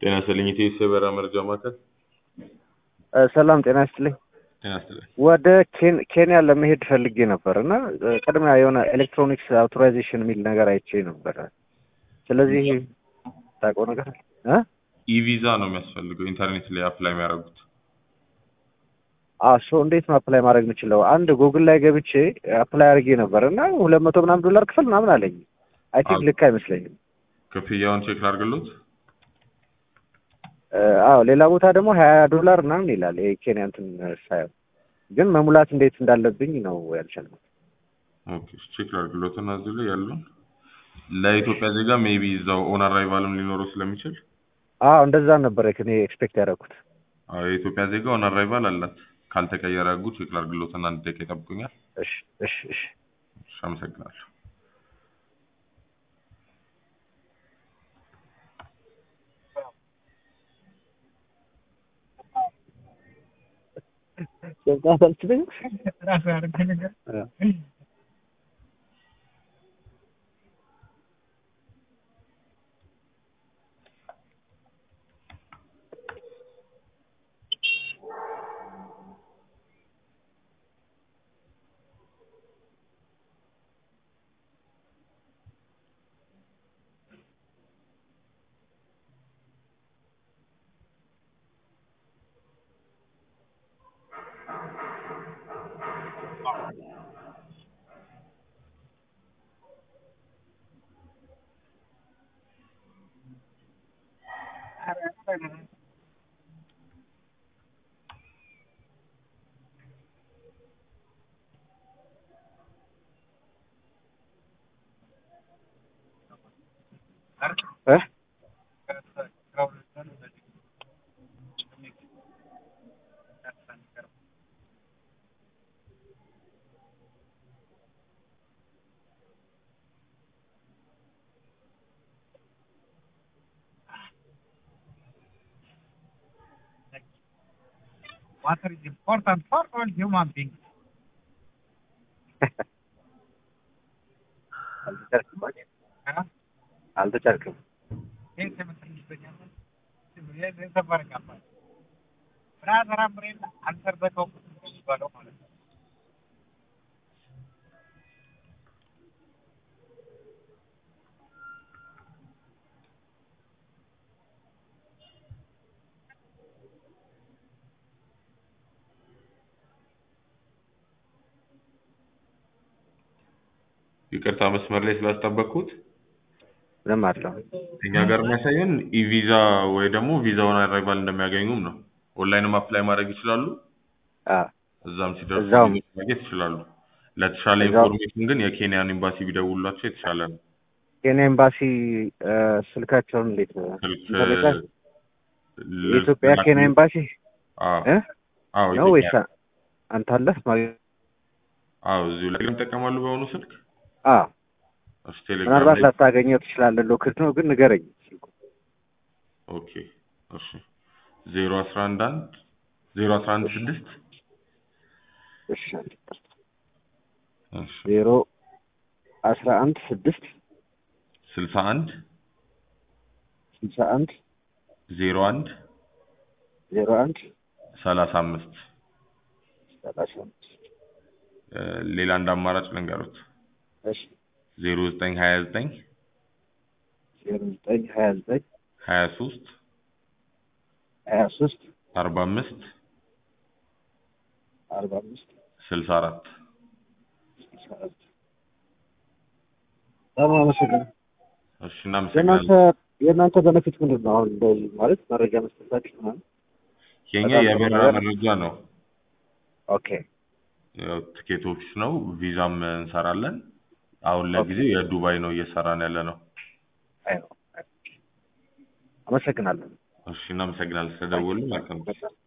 ጤና ይስጥልኝ ኢትዮ የበረራ መረጃ ማዕከል። ሰላም ጤና ይስጥልኝ። ጤና ይስጥልኝ። ወደ ኬን- ኬንያ ለመሄድ ፈልጌ ነበር እና ቅድሚያ የሆነ ኤሌክትሮኒክስ አውቶራይዜሽን የሚል ነገር አይቼ ነበረ። ስለዚህ ታውቀው ነገር አለ? እ? ኢቪዛ ነው የሚያስፈልገው ኢንተርኔት ላይ አፕላይ የሚያደርጉት። አዎ ሶ እንዴት ነው አፕላይ ማድረግ የምችለው? አንድ ጉግል ላይ ገብቼ አፕላይ አድርጌ ነበር እና ሁለት መቶ ምናምን ዶላር ክፍል ምናምን አለኝ። አይ ቲንክ አዎ። ልክ አይመስለኝም። ክፍያውን ቼክ ላድርግሎት። እ፣ አዎ ሌላ ቦታ ደግሞ ሀያ ዶላር ምናምን ይላል የኬንያ እንትን ሳየው፣ ግን መሙላት እንዴት እንዳለብኝ ነው ያልቻልኩት። ኦኬ ቼክ ላድርግሎት እና እዚህ ላይ ያሉን ለኢትዮጵያ ዜጋ ሜቢ እዛው ኦን አራይቫልም ሊኖረው ስለሚችል አዎ እንደዛ ነበር እኔ ኤክስፔክት ያደረኩት። አዎ የኢትዮጵያ ዜጋ ኦን አራይቫል አላት። ካልተቀየረ ህጉ ቼክ ላድርግሎት እና አንድ ደቂቃ ይጠብቁኛል። እሺ እሺ እሺ እሺ አመሰግናለሁ። ገብቶሃል አልችልም? እ። እ? Water is important for all human beings. አልተቻልክም አይደል? Huh? አልተቻልክም። ይህ ስምንት ይገኛል። የሰፈር ገባ ብራዘር አምሬን አንተር በተው የሚባለው ማለት ነው። ይቅርታ መስመር ላይ ስላስጠበቅኩት ምንም አለው። እኛ ጋር የሚያሳየን ኢቪዛ ወይ ደግሞ ቪዛውን አራይቫል እንደሚያገኙም ነው። ኦንላይንም አፕላይ ማድረግ ይችላሉ። አዎ እዛም ሲደርሱ እዛውም- ቪዛ ማግኘት ይችላሉ። ለተሻለ እዛው- ኢንፎርሜሽን ግን የኬንያን ኤምባሲ ቢደውሉላቸው የተሻለ ነው። ኬንያ ኤምባሲ እ፣ ስልካቸውን እንዴት ነው? ስልክ ኢንተርኔት ላይ? ል- የኢትዮጵያ ላክ- ኬንያ ኤምባሲ አዎ እ? አዎ ነው ወይስ ኢትዮጵያ- አንተ አለህ? ማግኘት አዎ እዚሁ ላይ ይጠቀማሉ በአሁኑ ስልክ አዎ እሺ ቴሌግራም ምናልባት ላይ ላታገኘው ትችላለህ። ሎክድ ነው ግን ንገረኝ። ስልኩ ኦኬ እሺ ዜሮ አስራ አንድ አንድ ዜሮ አስራ አንድ ስድስት እሺ እሺ ዜሮ አስራ አንድ ስድስት ስልሳ አንድ ስልሳ አንድ ዜሮ አንድ ዜሮ አንድ ሰላሳ አምስት ሰላሳ አምስት እ፣ ሌላ አንድ አማራጭ ልንገሩት እሺ ዜሮ ዘጠኝ ሀያ ዘጠኝ ዜሮ ዘጠኝ ሀያ ዘጠኝ ሀያ ሶስት ሀያ ሶስት አርባ አምስት አርባ አምስት ስልሳ አራት ስልሳ አራት በጣም አመሰግናለሁ። እሺ የእናንተ እናመሰግናለን። የእናንተ በነፊት ምንድን ነው? አሁን እንደዚህ ማለት መረጃ መስጠታችሁ ምናምን። የኛ በጣም ጥሩ የበረራ ነገር። መረጃ ነው። ኦኬ ያው ትኬት ኦፊስ ነው። ቪዛም እንሰራለን። አሁን ለጊዜው የዱባይ ነው እየሰራን ያለ ነው። አይ ነው። አመሰግናለሁ። እሺ እናመሰግናለን ስለደወሉ። መልካም ጊዜ።